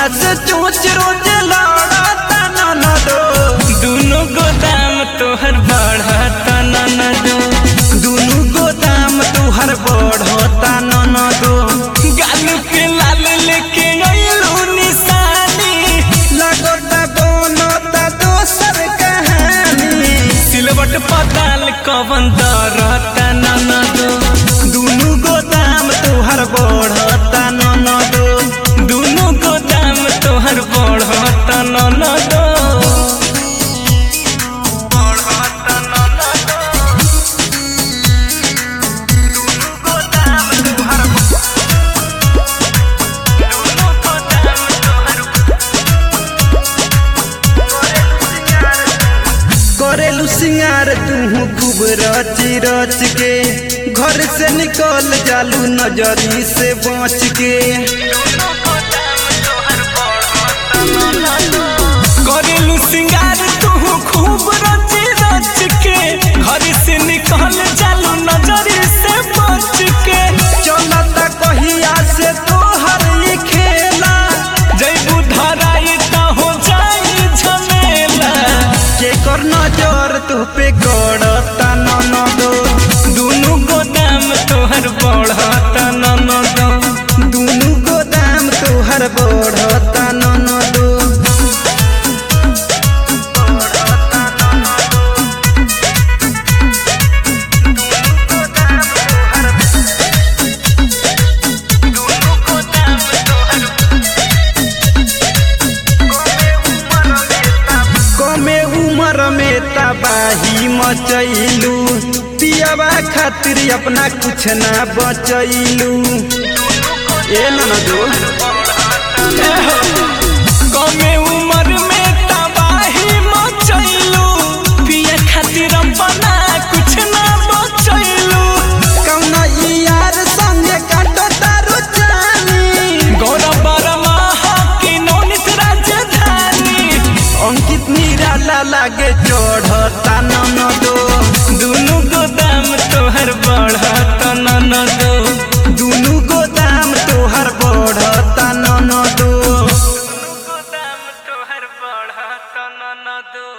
से चोच रोज लड़ता ननदो दुनो गोदाम तोहर बढ़ता ननदो दुनु गोदाम तुहर बढ़ता ननदो गाल पे लाल लेके गइलू निशानी लगता बनता दोसर कहानी सिलवट पताल कवन दरता ननदो दुनु गोदाम तुहर बढ़ता ननदो दुनो गोदाम तोहर बढ़ता ननदो बढ़ता ननदो दुनो गोदाम तोहर दुनो गोदाम तोहर करेलू सिंगार तू खूब रच रच के घर से निकल जालू नजरी से बच के करेलू सिंगार तू खूब रच रच के घर से निकल जालू नजरी से बच के चलता कहिया से तोहर ई खेला जैबू धराई त हो जाई झमेला जेकर नजर तू पे गड़ता ननदो दुनु गोदाम तोहर बढ़ता ननदो दुनु गोदाम तोहर बढ़ता ननदो कमे उम्र में तबाही मचैलू पियावा खातिर अपना कुछ ना बचैलू ए ननदो कमे उम्र में तबाही मचैलू पिए खातिर अपना कुछ ना बचैलू कौन यार संगे काटो तारो जानी गौरव बर्मा की नौनित राजधानी अंकित निराला लागे चढ़ता ननदो दुनु गोदाम तोहर बढ़ता ननदो दुनु गोदाम तोहर बढ़ता ननदो गोदाम तोहर बढ़ता ननदो